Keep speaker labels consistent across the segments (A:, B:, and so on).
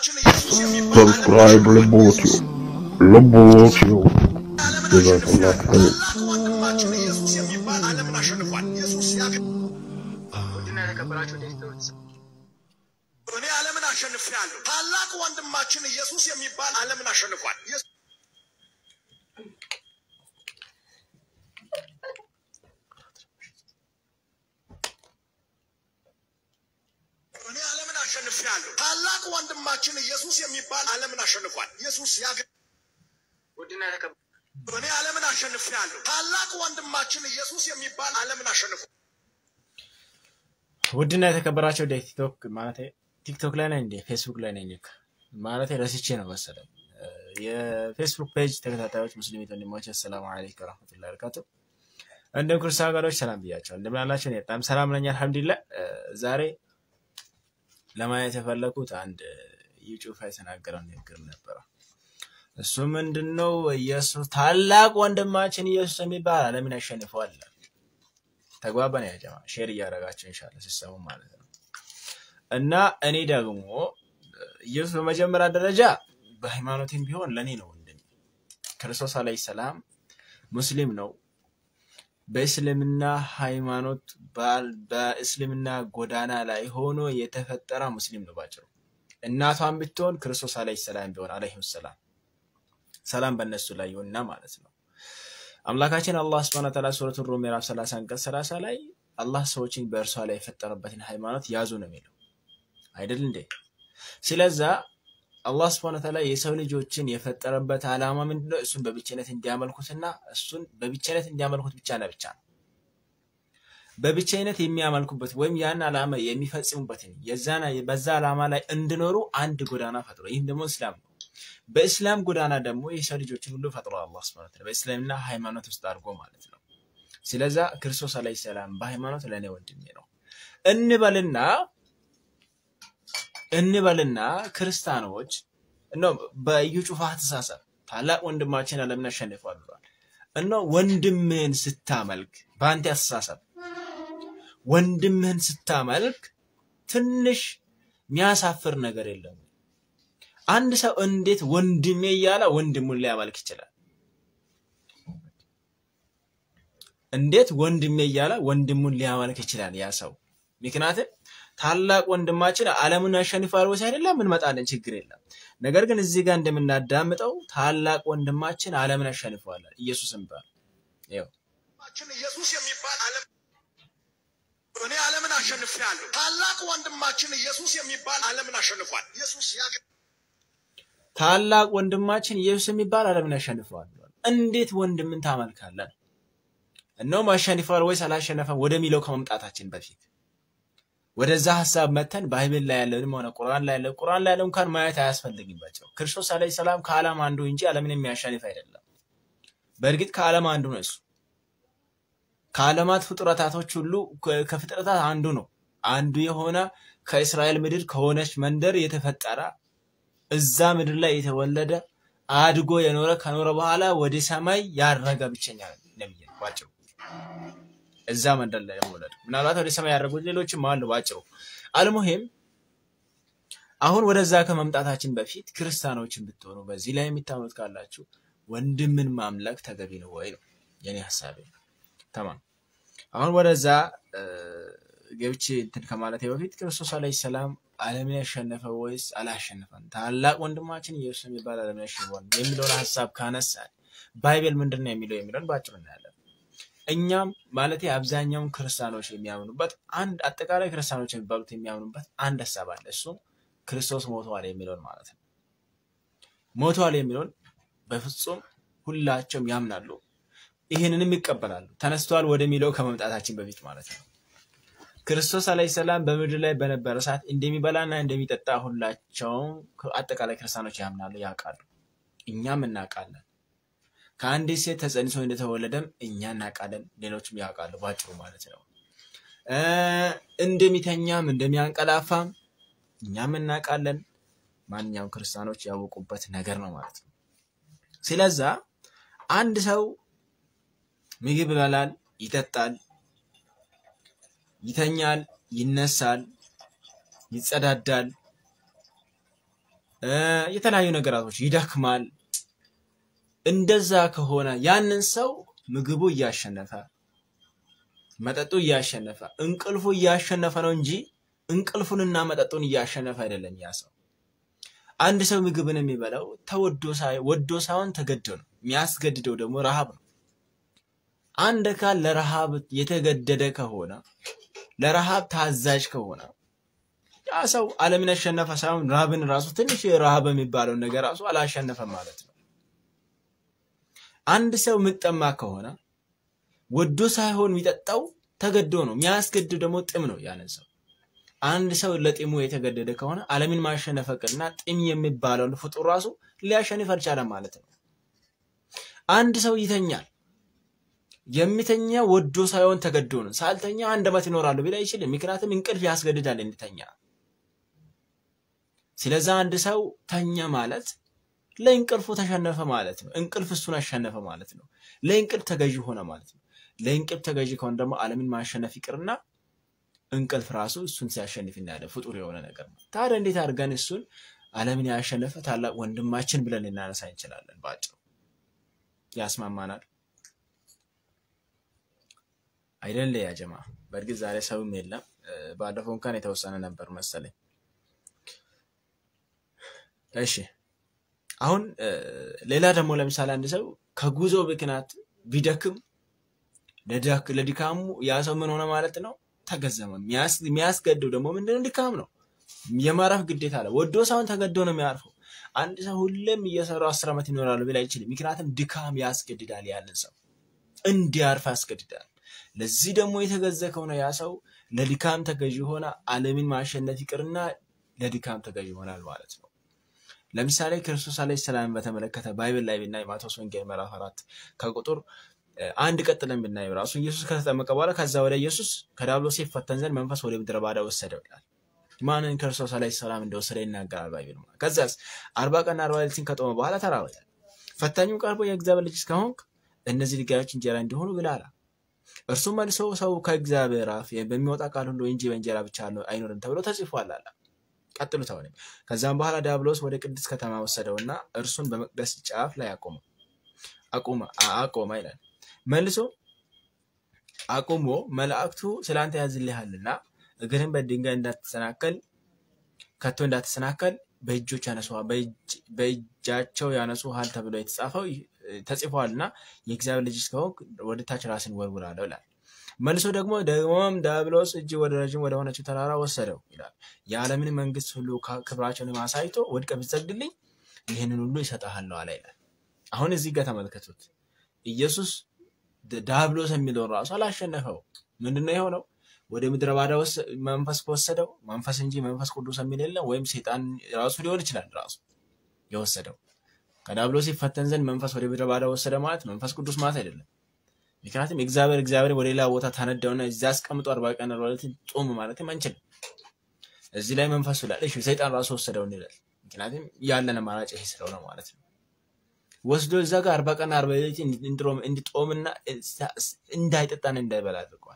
A: ሰብስክራይብ ልቦትዩ ልቦትዩ ጀዛከላሁ ኸይር
B: ወንድማችን ኢየሱስ የሚባል ዓለምን አሸንፏል። ኢየሱስ ያገ
C: ውድና የተከበራችሁ ቴክቶች
B: እኔ ዓለምን አሸንፌአለሁ። ታላቅ ወንድማችን ኢየሱስ የሚባል ዓለምን አሸንፏል። ኢየሱስ- እኔ ዓለምን አሸንፌአለሁ። ታላቅ ወንድማችን ኢየሱስ የሚባል ዓለምን አሸንፏል። ኢየሱስ ያገ
C: ውድና የተከበ
B: እኔ ዓለምን አሸንፌአለሁ። ታላቅ ወንድማችን ኢየሱስ የሚባል ዓለምን አሸንፏል።
D: ውድና የተከበራቸው ወደ ቲክቶክ ማለት ቲክቶክ ላይ ነኝ እንዴ ፌስቡክ ላይ ነኝ ማለት ረስቼ ነው መሰለኝ። የፌስቡክ ፔጅ ተከታታዮች ሙስሊም ወንድሞች አሰላሙ አለይኩም ወረህመቱላሂ ወበረካቱ። እንዲሁም ክርስቲያን ሀገሮች ሰላም ብያቸዋል። እንደምን አላችሁ? እኔ በጣም ሰላም ነኝ አልሐምዱሊላህ። ዛሬ ለማየት የፈለኩት አንድ እዩ ጩፋ የተናገረው ንግግር ነበረ። እሱ ምንድን ነው? ኢየሱስ ታላቅ ወንድማችን ኢየሱስ የሚባል ዓለምን ያሸንፈዋል ይላል። ተግባባን ያ ጀማ ሼር እያደረጋቸው ኢንሻላህ ሲሰሙ ማለት ነው። እና እኔ ደግሞ ኢየሱስ በመጀመሪያ ደረጃ በሃይማኖትም ቢሆን ለእኔ ነው ወንድም። ክርስቶስ አለይሂ ሰላም ሙስሊም ነው። በእስልምና ሃይማኖት ባል- በእስልምና ጎዳና ላይ ሆኖ የተፈጠረ ሙስሊም ነው ባጭሩ። እናቷን ብትሆን ክርስቶስ አለይሂ ሰላም ቢሆን አለይሂ ሰላም ሰላም በእነሱ ላይ ይሁንና ማለት ነው። አምላካችን አላህ ስብሐነ ወተዓላ ሱረቱን ሩም ምዕራፍ 30 አንቀጽ 30 ላይ አላህ ሰዎችን በእርሷ ላይ የፈጠረበትን ሃይማኖት ያዙ ነው የሚለው አይደል እንዴ? ስለዛ አላህ ስብሐነ ወተዓላ የሰው ልጆችን የፈጠረበት ዓላማ ምንድነው? እሱን በብቸነት እንዲያመልኩትና እሱን በብቸነት እንዲያመልኩት ብቻ ነው ብቻ ነው። በብቸኝነት የሚያመልኩበት ወይም ያን ዓላማ የሚፈጽሙበትን የዛና በዛ ዓላማ ላይ እንዲኖሩ አንድ ጎዳና ፈጥሮ ይህም ደግሞ እስላም ነው። በእስላም ጎዳና ደግሞ የሰው ልጆችን ሁሉ ፈጥሮ አላህ ሱብሓነሁ ወተዓላ በእስልምና ሃይማኖት ውስጥ አድርጎ ማለት ነው። ስለዛ ክርስቶስ አለይሂ ሰላም በሃይማኖት ለእኔ ወንድሜ ነው እንበልና እንበልና ክርስቲያኖች እኖ በኢዩ ጩፋ አስተሳሰብ ታላቅ ወንድማችን ዓለምን አሸንፏል ብሏል። እኖ ወንድምህን ስታመልክ በአንተ አስተሳሰብ ወንድምህን ስታመልክ ትንሽ የሚያሳፍር ነገር የለም። አንድ ሰው እንዴት ወንድሜ እያለ ወንድሙን ሊያመልክ ይችላል? እንዴት ወንድሜ እያለ ወንድሙን ሊያመልክ ይችላል ያ ሰው? ምክንያቱም ታላቅ ወንድማችን ዓለምን ያሸንፋል ወይስ አይደለም? እንመጣለን፣ ችግር የለም። ነገር ግን እዚህ ጋር እንደምናዳምጠው ታላቅ ወንድማችን ዓለምን ያሸንፈዋል ኢየሱስም ባል ይኸው
B: ወንድማችን ኢየሱስ የሚባል ዓለም እኔ ዓለምን አሸንፌአለሁ። ታላቅ ወንድማችን ኢየሱስ የሚባል ዓለምን አሸንፏል። ኢየሱስ ያገ
D: ታላቅ ወንድማችን ኢየሱስ የሚባል ዓለምን ያሸንፈዋል ብሏል። እንዴት ወንድምን ታመልካለን? እነውም አሸንፈዋል ወይስ አላሸነፈም ወደሚለው ከመምጣታችን በፊት ወደዛ ሀሳብ መተን ባይብል ላይ ያለንም ሆነ ቁርአን ላይ ያለ ቁርአን ላይ ያለው እንኳን ማየት አያስፈልግባቸው። ክርስቶስ አለይሂ ሰላም ከዓለም አንዱ እንጂ ዓለምን የሚያሸንፍ አይደለም። በእርግጥ ከዓለም አንዱ ነው እሱ ከዓለማት ፍጥረታቶች ሁሉ ከ- ከፍጥረታት አንዱ ነው። አንዱ የሆነ ከእስራኤል ምድር ከሆነች መንደር የተፈጠረ እዛ ምድር ላይ የተወለደ አድጎ የኖረ ከኖረ በኋላ ወደ ሰማይ ያረገ ብቸኛ ነብይ ነው ባጭሩ። እዛ መንደር ላይ የመወለድ ምናልባት ወደ ሰማይ ያደረጉት ሌሎችም አሉ ባጭሩ። አልሙሂም አሁን ወደዛ ከመምጣታችን በፊት ክርስቲያኖችን ብትሆኑ በዚህ ላይ የሚታመኑት ካላችሁ ወንድምን ማምለክ ተገቢ ነው ወይ ነው የኔ ሀሳቤ። ተማም አሁን ወደዛ እ፣ ገብቼ እንትን ከማለቴ በፊት ክርስቶስ አለይሂ ሰላም ዓለምን ያሸነፈ ወይስ አላሸነፈም? ታላቅ ወንድማችን ኢየሱስ የሚባል ዓለምን ያሸንፈዋል የሚለውን ሀሳብ ካነሳን ባይብል ምንድን ነው የሚለው የሚለውን ባጭሩ እናያለን። እኛም ማለት አብዛኛውን ክርስቲያኖች የሚያምኑበት አንድ አጠቃላይ ክርስቲያኖች የሚባሉት የሚያምኑበት አንድ ሀሳብ አለ። እሱም ክርስቶስ ሞተዋል የሚለውን ማለት ነው። ሞተዋል የሚለውን በፍጹም ሁላቸውም ያምናሉ። ይህንንም ይቀበላሉ። ተነስተዋል ወደሚለው ከመምጣታችን በፊት ማለት ነው። ክርስቶስ አለይሂ ሰላም በምድር ላይ በነበረ ሰዓት እንደሚበላና እንደሚጠጣ ሁላቸውም አጠቃላይ ክርስቲያኖች ያምናሉ፣ ያውቃሉ። እኛም እናውቃለን። ከአንዲት ሴት ተጸንሶ እንደተወለደም እኛ እናውቃለን፣ ሌሎችም ያውቃሉ። ባጭሩ ማለት ነው። እ፣ እንደሚተኛም እንደሚያንቀላፋም እኛም እናውቃለን። ማንኛውም ክርስቲያኖች ያወቁበት ነገር ነው ማለት ነው። ስለዛ አንድ ሰው ምግብ ይበላል፣ ይጠጣል፣ ይተኛል፣ ይነሳል፣ ይጸዳዳል፣ እ፣ የተለያዩ ነገራቶች ይደክማል። እንደዛ ከሆነ ያንን ሰው ምግቡ እያሸነፈ መጠጡ እያሸነፈ እንቅልፉ እያሸነፈ ነው እንጂ እንቅልፉንና መጠጡን እያሸነፈ አይደለም ያ ሰው። አንድ ሰው ምግብን የሚበላው ተወዶ ሳይ ወዶ ሳይሆን ተገዶ ነው። የሚያስገድደው ደግሞ ረሃብ ነው። አንድ አካል ለረሃብ የተገደደ ከሆነ ለረሃብ ታዛዥ ከሆነ ያ ሰው ዓለምን ያሸነፈ ሳይሆን ረሃብን ራሱ ትንሽ ረሃብ የሚባለውን ነገር ራሱ አላሸነፈም ማለት ነው። አንድ ሰው የሚጠማ ከሆነ ወዶ ሳይሆን የሚጠጣው ተገዶ ነው። የሚያስገድድ ደግሞ ጥም ነው ያንን ሰው። አንድ ሰው ለጢሙ የተገደደ ከሆነ ዓለምን ማሸነፍ ቅርና ጢም የሚባለውን ፍጡር ራሱ ሊያሸንፍ አልቻለም ማለት ነው። አንድ ሰው ይተኛል። የሚተኛ ወዶ ሳይሆን ተገዶ ነው። ሳልተኛ አንድ ዓመት ይኖራሉ ቢል አይችልም። ምክንያቱም እንቅልፍ ያስገድዳል እንዲተኛ። ስለዛ አንድ ሰው ተኛ ማለት ለእንቅልፉ ተሸነፈ ማለት ነው። እንቅልፍ እሱን አሸነፈ ማለት ነው። ለእንቅልፍ ተገዢ ሆነ ማለት ነው። ለእንቅልፍ ተገዢ ከሆነ ደግሞ ዓለምን ማሸነፍ ይቅርና እንቅልፍ ራሱ እሱን ሲያሸንፍ እናያለን። ፍጡር የሆነ ነገር ነው። ታዲያ እንዴት አድርገን እሱን ዓለምን ያሸነፈ ታላቅ ወንድማችን ብለን ልናነሳ እንችላለን? በአጭሩ ያስማማናል አይደለ? ያጀማ በእርግጥ ዛሬ ሰውም የለም። እ፣ ባለፈው እንኳን የተወሰነ ነበር መሰለኝ። እሺ አሁን እ፣ ሌላ ደግሞ ለምሳሌ አንድ ሰው ከጉዞ ምክንያት ቢደክም ለዳክ- ለድካሙ ያ ሰው ምን ሆነ ማለት ነው? ተገዘመ። የሚያስ- የሚያስገድው ደግሞ ምንድነው? ድካም ነው። የማረፍ ግዴታ አለ። ወዶ ሳይሆን ተገዶ ነው የሚያርፈው። አንድ ሰው ሁሌም እየሰሩ አስር ዓመት ይኖራሉ ቢል አይችልም። ምክንያቱም ድካም ያስገድዳል፣ ያንን ሰው እንዲያርፍ ያስገድዳል። ለዚህ ደግሞ የተገዘ ከሆነ ያ ሰው ለድካም ተገዥ ሆነ ዓለምን ማሸነፍ ይቅርና ለድካም ተገዥ ይሆናል ማለት ነው። ለምሳሌ ክርስቶስ አለይሂ ሰላም በተመለከተ ባይብል ላይ ብናይ ማቴዎስ ወንጌል ምዕራፍ አራት ከቁጥር እ፣ አንድ ቀጥለን ብናይ ራሱ ኢየሱስ ከተጠመቀ በኋላ ከዛ ወደ ኢየሱስ ከዲያብሎስ ይፈተን ዘንድ መንፈስ ወደ ምድረ ባዳ ወሰደው ይላል። ማንን? ክርስቶስ አለይሂ ሰላም እንደወሰደ ይናገራል ባይብል ማለት። ከዛስ አርባ ቀን አርባ ሌሊትን ከጦመ በኋላ ተራበ ይላል። ፈታኙ ቀርቦ የእግዚአብሔር ልጅ እስከሆንክ እነዚህ ድንጋዮች እንጀራ እንዲሆኑ ብላ አለ። እርሱም መልሶ ሰው ከእግዚአብሔር አፍ በሚወጣ ቃል ሁሉ እንጂ በእንጀራ ብቻ አይኖርም ተብሎ ተጽፏል አለ። ቀጥሉት አሁንም። ከዛም በኋላ ዲያብሎስ ወደ ቅድስት ከተማ ወሰደውና እርሱን በመቅደስ ጫፍ ላይ አቆመ አቁመ አቆመ ይላል። መልሶ አቁሞ መላእክቱ ስላንተ ያዝልሃልና እግርህን በድንጋይ እንዳትሰናከል ከቶ እንዳትሰናከል በእጆች ያነሱሃል በእጅ- በእጃቸው ያነሱሃል ተብሎ የተጻፈው ተጽፏልና የእግዚአብሔር ልጅ እስከሆንክ ወደ ታች ራስን ወርውር አለው ይላል። መልሶ ደግሞ ደግሞም ዲያብሎስ እጅ ወደ ረዥም ወደ ሆነችው ተራራ ወሰደው ይላል። የዓለምን መንግስት ሁሉ ካ- ክብራቸውን አሳይቶ ወድቀህ ብትሰግድልኝ ይህንን ሁሉ ይሰጥሃለሁ አለ ይላል። አሁን እዚህ ጋር ተመልከቱት። ኢየሱስ ድ- ዲያብሎስ የሚለውን ራሱ አላሸነፈው። ምንድነው የሆነው? ወደ ምድረ ባዳ ወሰ- መንፈስ ከወሰደው መንፈስ እንጂ መንፈስ ቅዱስ የሚል የለም። ወይም ሴጣን ራሱ ሊሆን ይችላል ራሱ የወሰደው ከዲያብሎስ ይፈተን ዘንድ መንፈስ ወደ ምድረ ባዳ ወሰደ ማለት መንፈስ ቅዱስ ማለት አይደለም። ምክንያቱም እግዚአብሔር እግዚአብሔር ወደ ሌላ ቦታ ታነዳውና እዚያ አስቀምጦ አርባ ቀን አርባ ሌሊት ጾም ማለትም አንችልም። እዚህ ላይ መንፈሱ ይላል። እሺ ሰይጣን ራሱ ወሰደው እንላል። ምክንያቱም ያለን አማራጭ ይሄ ስለሆነ ማለት ነው። ወስዶ እዛ ጋር አርባ ቀን አርባ ሌሊት እንዲሮም- እንዲጦምና እሳ- እንዳይጠጣን እንዳይበላ አድርገዋል።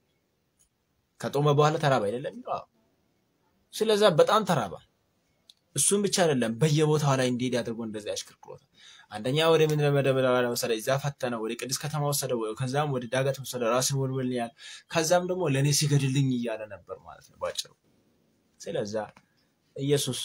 D: ከጦመ በኋላ ተራባ አይደለም የሚለው? አዎ። ስለዛ በጣም ተራባ። እሱም ብቻ አይደለም በየቦታው ላይ እንዲሄድ አድርጎ እንደዚህ ያሽከርክሮታል። አንደኛ ወደ ምድረ በዳ ወሰደ፣ እዛ ፈተነው፣ ወደ ቅድስት ከተማ ወሰደው፣ ከዛም ወደ ዳገት ወሰደ፣ ራስን ወልወል ያለ፣ ከዛም ደግሞ ለእኔ ሲገድልኝ እያለ ነበር ማለት ነው ባጭሩ። ስለዛ ኢየሱስ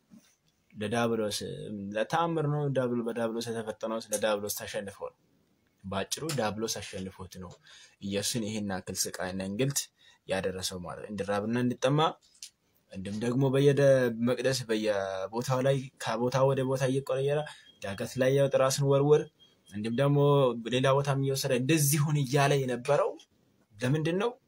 D: ለዳብሎስ ለተአምር ነው ዳብሎ በዳብሎስ የተፈተነው ስለ ዳብሎስ ተሸንፎ ነው። በአጭሩ ዳብሎስ አሸንፎት ነው ኢየሱስን ይህን አክል ስቃይና እንግልት ያደረሰው ማለት ነው። እንዲራብና እንዲጠማ እንዲሁም ደግሞ በየደ መቅደስ በየቦታው ላይ ከቦታ ወደ ቦታ እየቆረየረ ዳገት ላይ ያወጥ ራስን ወርወር እንዲሁም ደግሞ ሌላ ቦታ እየወሰደ እንደዚህ ሁን እያለ የነበረው ለምንድን ነው?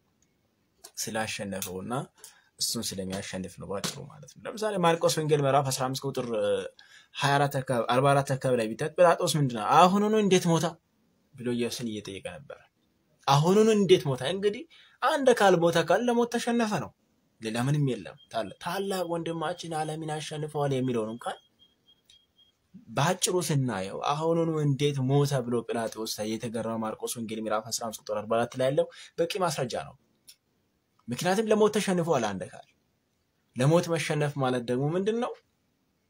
D: ስላሸነፈው እና እሱን ስለሚያሸንፍ ነው ባጭሩ ማለት ነው። ለምሳሌ ማርቆስ ወንጌል ምዕራፍ 15 ቁጥር 24 አካባቢ 44 አካባቢ ላይ ቢታት ጲላጦስ ምንድን ነው አሁኑኑ እንዴት ሞታ ብሎ ኢየሱስን እየጠየቀ ነበረ። አሁኑኑ እንዴት ሞታ? እንግዲህ አንድ አካል ሞተ ካል ለሞት ተሸነፈ ነው። ሌላ ምንም የለም። ታላ- ታላቅ ወንድማችን ዓለምን አሸንፈዋል የሚለውን እንኳን በአጭሩ ስናየው አሁኑኑ እንዴት ሞተ ብሎ ጲላጦስ የተገረመው ማርቆስ ወንጌል ምዕራፍ 15 ቁጥር 44 ላይ ያለው በቂ ማስረጃ ነው። ምክንያቱም ለሞት ተሸንፈዋል አንድ አካል። ለሞት መሸነፍ ማለት ደግሞ ምንድን ነው?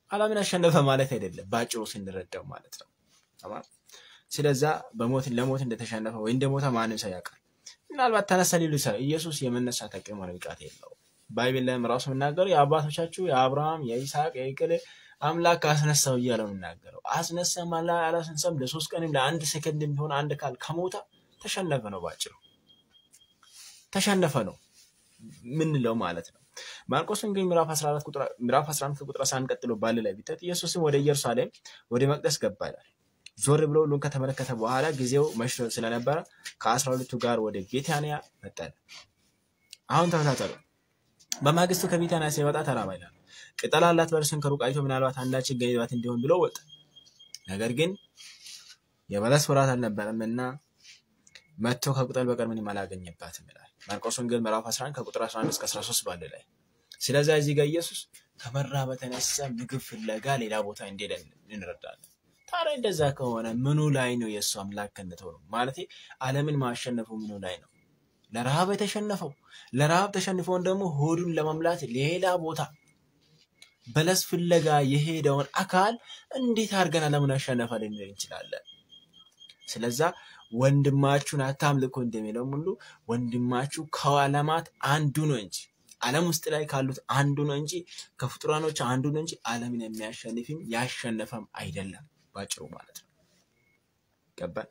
D: ዓለምን አሸነፈ ማለት አይደለም፣ በአጭሩ ስንረዳው ማለት ነው። ተማም ስለዛ በሞት ለሞት እንደተሸነፈ ወይ እንደሞተ ማንም ሰው ያውቃል። ምናልባት ተነሳ ሊሉ ይችላል። ኢየሱስ የመነሳት አቅም ሆነ ብቃት የለውም። ባይብል ላይም ራሱ የምናገረው የአባቶቻችሁ የአብርሃም የይስሐቅ የይቅል አምላክ አስነሳው እያለ ነው የምናገረው። አስነሳም አላ አላስነሳም ለሶስት ቀንም ለአንድ ሰከንድ ቢሆን አንድ ካል ከሞታ ተሸነፈ ነው፣ ባጭሩ ተሸነፈ ነው ምንለው ማለት ነው። ማርቆስ ወንጌል ምዕራፍ 14 ቁጥር ምዕራፍ 11 ቁጥር 11 ቀጥሎ ባለ ላይ ቢታት ኢየሱስም ወደ ኢየሩሳሌም ወደ መቅደስ ገባ ይላል። ዞር ብሎ ሁሉን ከተመለከተ በኋላ ጊዜው መሽቶ ስለነበረ ከአስራ ሁለቱ ጋር ወደ ቤታንያ መጣ። አሁን ተከታተሉ። በማግስቱ ከቤታንያ ሲወጣ ተራባ ይላል። ቅጠል አላት በለስን ከሩቅ አይቶ ምናልባት አንዳች ይገኝባት እንዲሆን ብሎ ወጣ። ነገር ግን የበለስ ወራት አልነበረም እና መጥቶ ከቅጠል በቀር ምንም አላገኘባትም ይላል። ማርቆስ ወንጌል ምዕራፍ 11 ከቁጥር 11 እስከ 13 ባለ ላይ። ስለዚህ እዚህ ጋር ኢየሱስ ከመራብ በተነሳ ምግብ ፍለጋ ሌላ ቦታ እንደሄደ እንረዳለን። ታዲያ እንደዛ ከሆነ ምኑ ላይ ነው የእሱ አምላክነት ሆነው? ማለት ዓለምን ማሸነፉ ምኑ ላይ ነው? ለረሃብ የተሸነፈው ለረሃብ ተሸንፈውን ደግሞ ሆዱን ለመምላት ሌላ ቦታ በለስ ፍለጋ የሄደውን አካል እንዴት አድርገን ዓለምን አሸነፈ ልንል እንችላለን? ስለዛ ወንድማችሁን አታምልኩ እንደሚለው ሁሉ ወንድማችሁ ከዓለማት አንዱ ነው እንጂ ዓለም ውስጥ ላይ ካሉት አንዱ ነው እንጂ ከፍጡራኖች አንዱ ነው እንጂ ዓለምን የሚያሸንፍም ያሸነፈም አይደለም። ባጭሩ ማለት ነው። ገባን?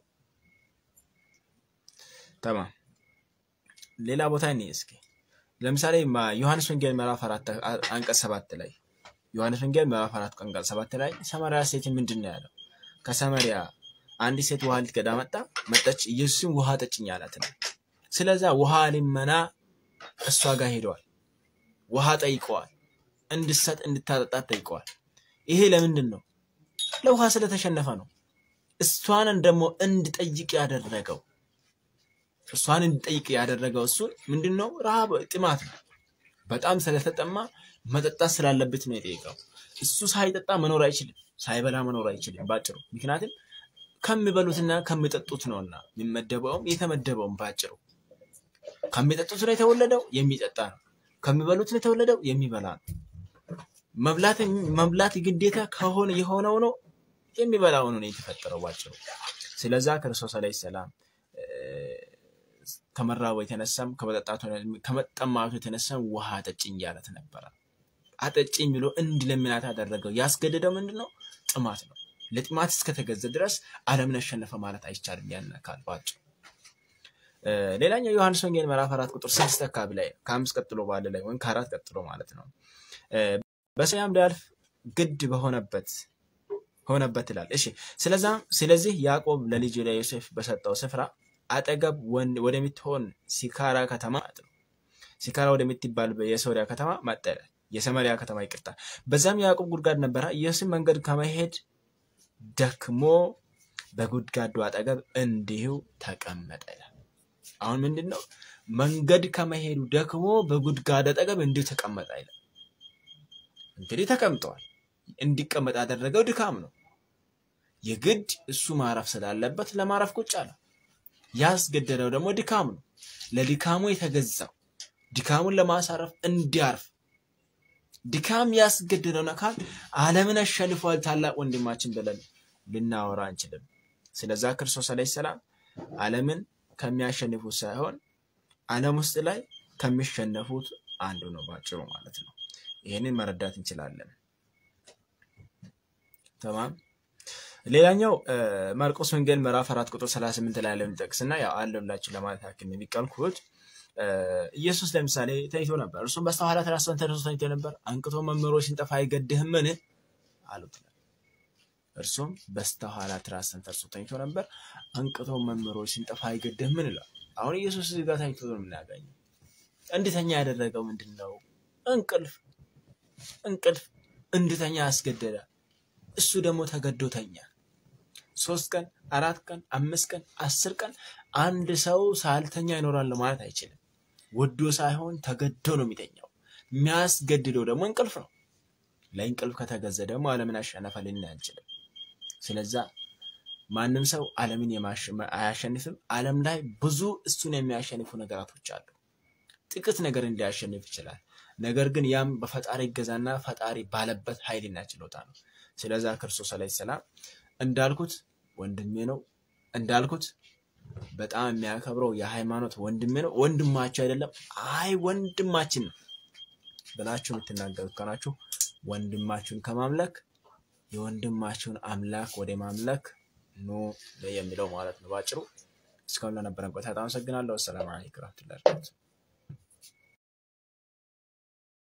D: ተማም ሌላ ቦታ እኔ እስኪ ለምሳሌ ዮሐንስ ወንጌል ምዕራፍ አራት አንቀጽ ሰባት ላይ ዮሐንስ ወንጌል ምዕራፍ አራት አንቀጽ ሰባት ላይ ሰማርያ ሴት ምንድን ነው ያለው? ከሰማርያ አንዲት ሴት ውሃ ልትቀዳ መጣ መጠች፣ ኢየሱስም ውሃ ጠጭኝ አላት ነው። ስለዛ ውሃ ልመና እሷ ጋር ሄደዋል። ውሃ ጠይቀዋል። እንድሰጥ እንድታጠጣት ጠይቀዋል። ይሄ ለምንድን ነው? ለውሃ ስለተሸነፈ ነው። እሷንን ደግሞ እንድጠይቅ ያደረገው እሷን እንድጠይቅ ያደረገው እሱን ምንድን ነው? ረሃብ ጥማት ነው። በጣም ስለተጠማ መጠጣት ስላለበት ነው የጠየቀው። እሱ ሳይጠጣ መኖር አይችልም፣ ሳይበላ መኖር አይችልም ባጭሩ። ምክንያቱም ከሚበሉትና ከሚጠጡት ነውና የሚመደበውም የተመደበውም ባጭሩ ከሚጠጡት ነው የተወለደው የሚጠጣ ነው። ከሚበሉት ነው የተወለደው የሚበላ ነው። መብላት መብላት ግዴታ ከሆነ የሆነው ነው የሚበላው ነው የተፈጠረው ባጭሩ። ስለዛ ክርስቶስ አለይሂ ሰላም ከመራቡ የተነሳም ከመጠማቱ የተነሳም ውሃ አጠጭኝ እያለት ነበረ። አጠጭኝ ብሎ እንዲለምናት ያደረገው ያስገደደው ምንድን ነው? ጥማት ነው። ለጥማት እስከተገዘ ድረስ ዓለምን አሸነፈ ማለት አይቻልም። ያን አካል ባጭሩ። ሌላኛው ዮሐንስ ወንጌል ምዕራፍ አራት ቁጥር ስድስት አካባቢ ላይ ከአምስት ቀጥሎ ባለ ላይ ወይም ከአራት ቀጥሎ ማለት ነው በሰማያም ሊያልፍ ግድ በሆነበት ሆነበት ይላል። እሺ ስለዛ ስለዚህ ያዕቆብ ለልጁ ለዮሴፍ በሰጠው ስፍራ አጠገብ ወደምትሆን ሲካራ ከተማ ማለት ነው ሲካራ ወደምትባል የሶሪያ ከተማ መጣ ይላል። የሰማሪያ ከተማ ይቅርታ። በዛም ያዕቆብ ጉድጓድ ነበረ። ኢየሱስም መንገድ ከመሄድ ደክሞ በጉድጓዱ አጠገብ እንዲሁ ተቀመጠ ይላል። አሁን ምንድን ነው መንገድ ከመሄዱ ደክሞ በጉድጓድ አጠገብ እንዲሁ ተቀመጠ ይላል። እንግዲህ ተቀምጠዋል። እንዲቀመጥ ያደረገው ድካም ነው። የግድ እሱ ማረፍ ስላለበት ለማረፍ ቁጭ አለ። ያስገደደው ደግሞ ድካም ነው። ለድካሙ የተገዛው ድካሙን ለማሳረፍ እንዲያርፍ ድካም ያስገደደውን አካል ዓለምን አሸንፏል ታላቅ ወንድማችን ብለን ልናወራ አንችልም። ስለዛ ክርስቶስ አለይሂ ሰላም ዓለምን ከሚያሸንፉት ሳይሆን ዓለም ውስጥ ላይ ከሚሸነፉት አንዱ ነው ባጭሩ ማለት ነው። ይህንን መረዳት እንችላለን። ተማም ሌላኛው ማርቆስ ወንጌል ምዕራፍ አራት ቁጥር 38 ላይ ያለውን ጠቅስና ያው አለላችሁ ለማለት ያክል የሚቀልኩት ኢየሱስ ለምሳሌ ተኝቶ ነበር። እርሱም በስተኋላ ተራስን ተነስቶ ተኝቶ ነበር። አንቅቶ መምህሮ ሲንጠፋ አይገድህምን አሉት። እርሱም በስተኋላ ትራስን ተርሶ ተኝቶ ነበር። አንቅቶ መምህሮ ሲንጠፋ አይገድህምን ይላል። አሁን ኢየሱስ እዚህ ጋር ተኝቶ ነው የምናገኘው። እንድተኛ ያደረገው ምንድን ነው? እንቅልፍ እንቅልፍ እንድተኛ አስገደደ። እሱ ደግሞ ተገዶ ተኛ። ሶስት ቀን፣ አራት ቀን፣ አምስት ቀን፣ አስር ቀን አንድ ሰው ሳልተኛ ይኖራል ማለት አይችልም። ወዶ ሳይሆን ተገዶ ነው የሚተኛው። የሚያስገድደው ደግሞ እንቅልፍ ነው። ለእንቅልፍ ከተገዘ ደግሞ ዓለምን አሸነፈ ልን አንችልም። ስለዛ ማንም ሰው ዓለምን አያሸንፍም። ዓለም ላይ ብዙ እሱን የሚያሸንፉ ነገራቶች አሉ። ጥቂት ነገር እንዲያሸንፍ ይችላል። ነገር ግን ያም በፈጣሪ እገዛና ፈጣሪ ባለበት ኃይልና ችሎታ ነው። ስለዛ ክርስቶስ ዓለይሂ ሰላም እንዳልኩት ወንድሜ ነው እንዳልኩት በጣም የሚያከብረው የሃይማኖት ወንድሜ ነው። ወንድማችሁ አይደለም፣ አይ ወንድማችን ነው ብላችሁ የምትናገሩት ከሆናችሁ ወንድማችሁን ከማምለክ የወንድማችሁን አምላክ ወደ ማምለክ ኑ የሚለው ማለት ነው ባጭሩ። እስካሁን ለነበረን ቆይታ በጣም አመሰግናለሁ። አሰላሙ አለይኩም ወረህመቱላሂ ወበረካቱህ።